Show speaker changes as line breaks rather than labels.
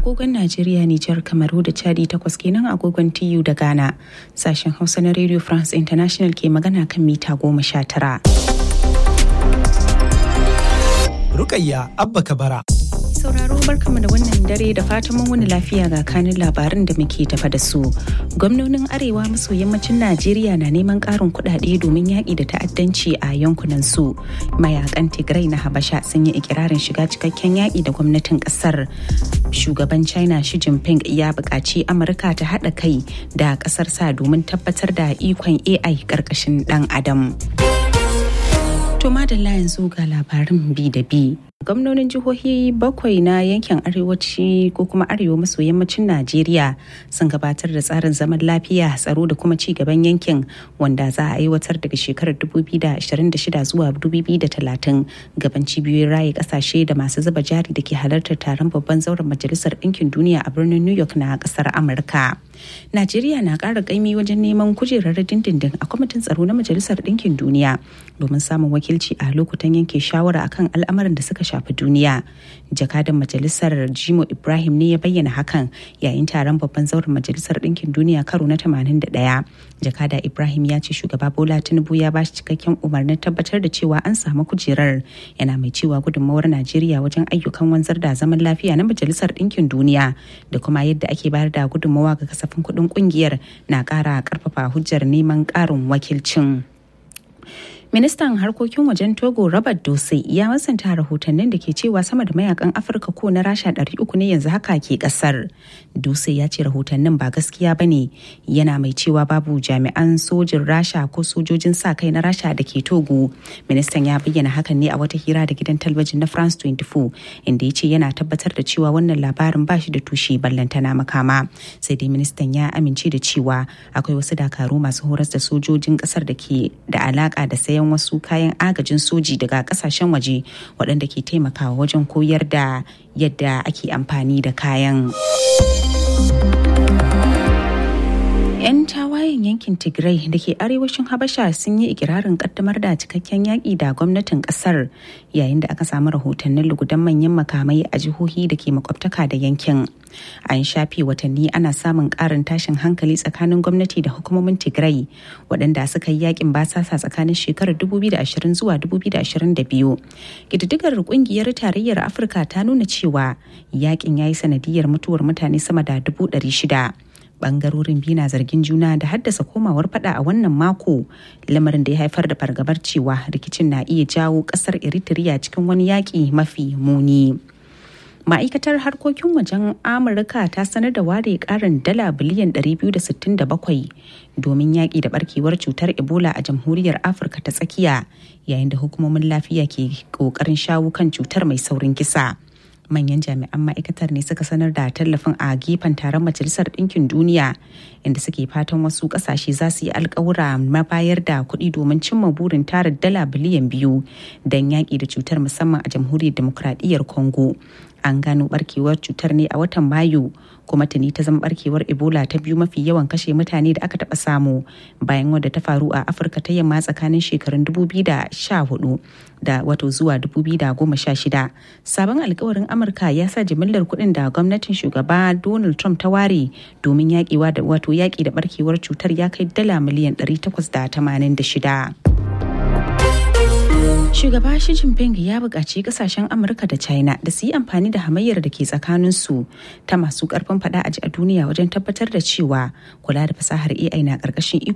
agogon Najeriya, Nijar, Kamaru da Chadi takwas kenan agogon TU da Ghana. Sashen Hausa na Radio France International ke magana kan mita goma sha tara.
Rukayya Abba Kabara.
sauraro barkamu da wannan dare da fatan mun wani lafiya ga kanin labarin da muke tafa da su gwamnonin arewa maso yammacin najeriya na neman karin kudade domin yaƙi da ta'addanci a yankunan su mayakan tigray na habasha sun yi ikirarin shiga cikakken yaƙi da gwamnatin ƙasar shugaban china shi jinping ya buƙaci amurka ta haɗa kai da ƙasar sa domin tabbatar da ikon ai ƙarƙashin ɗan adam to madalla yanzu ga labarin bi da bi gwamnonin jihohi bakwai na yankin arewaci ko kuma arewa maso yammacin najeriya sun gabatar da tsarin zaman lafiya tsaro da kuma ci gaban yankin wanda za a aiwatar daga shekarar 2026 zuwa 2030 gaban cibiyoyin raye kasashe da masu zuba jari da ke halartar taron babban zauren majalisar ɗinkin duniya a birnin new york na ƙasar amurka najeriya na ƙara ƙaimi wajen neman kujerar dindindin a kwamitin tsaro na majalisar ɗinkin duniya domin samun wakilci a lokutan yanke shawara akan al'amuran da suka shafi duniya jakadan majalisar jimo ibrahim ne ya bayyana hakan yayin taron babban zauren majalisar ɗinkin duniya karo na 81 jakada ibrahim ya ce shugaba bola tinubu ya bashi cikakken umarnin tabbatar da cewa an samu kujerar yana mai cewa gudunmawar najeriya wajen ayyukan wanzar da zaman lafiya na majalisar ɗinkin duniya da kuma yadda ake bayar da gudunmawa ga kasafin kuɗin ƙungiyar na ƙara ƙarfafa hujjar neman ƙarin wakilcin. ministan harkokin wajen togo robert dose ya masanta rahotannin da ke cewa sama da mayakan afirka ko na rasha 300 ne yanzu haka ke kasar dose ya ce rahotannin ba gaskiya ba ne yana mai cewa babu jami'an sojin rasha ko sojojin sa kai na rasha da ke togo ministan ya bayyana hakan ne a wata hira da gidan talabijin na france 24 inda ya ce yana tabbatar da cewa wannan labarin ba shi da tushe ballantana makama sai dai ministan ya amince da cewa akwai wasu dakaru masu horas da sojojin kasar da ke da alaka da sayan sayan wasu kayan agajin soji daga kasashen waje waɗanda ke taimakawa wajen koyar da yadda ake amfani da kayan. 'yan tawayen yankin tigray da ke arewacin habasha sun yi ikirarin kaddamar da cikakken yaƙi da gwamnatin ƙasar yayin da aka samu rahotannin lugudan manyan makamai a jihohi da ke makwabtaka da yankin an shafe watanni ana samun ƙarin tashin hankali tsakanin gwamnati da hukumomin tigray waɗanda suka yi yakin basasa tsakanin shekarar 2020 zuwa 2022 ƙididdigar ƙungiyar tarayyar afirka ta nuna cewa yakin ya yi sanadiyar mutuwar mutane sama da 600 bangarorin biyu na zargin juna da haddasa komawar fada a wannan mako lamarin da ya haifar da fargabar cewa rikicin na iya jawo kasar eritrea cikin wani yaƙi mafi muni ma'aikatar harkokin wajen amurka ta sanar da ware karin dala biliyan 267 domin yaƙi da barkewar cutar ebola a jamhuriyar afirka ta tsakiya yayin da hukumomin lafiya ke ƙoƙarin shawo kan cutar mai saurin kisa. manyan jami'an ma'aikatar ne suka sanar da tallafin a gefen taron majalisar ɗinkin duniya inda suke fatan wasu ƙasashe za su yi alkawura mabayar da kuɗi domin cimma burin tara dala biliyan biyu don yaƙi da cutar musamman a jamhuriyar demokradiyyar congo an gano barkewar cutar ne a watan mayu kuma tuni ta zama barkewar ebola ta biyu mafi yawan kashe mutane da aka taɓa samu bayan wadda ta faru a afirka ta yamma tsakanin shekarun 2014 da wato zuwa 2016 sabon alkawarin amurka ya sa jimillar kuɗin da gwamnatin shugaba donald trump ta ware domin yaƙi da wato yaƙi da barkewar cutar ya kai dala miliyan 886 Shugaba Xi Jinping ya buƙaci kasashen Amurka da China da su yi amfani da hamayyar da ke tsakaninsu ta masu ƙarfin faɗa a ji a duniya wajen tabbatar da cewa kula da fasahar AI na ƙarƙashin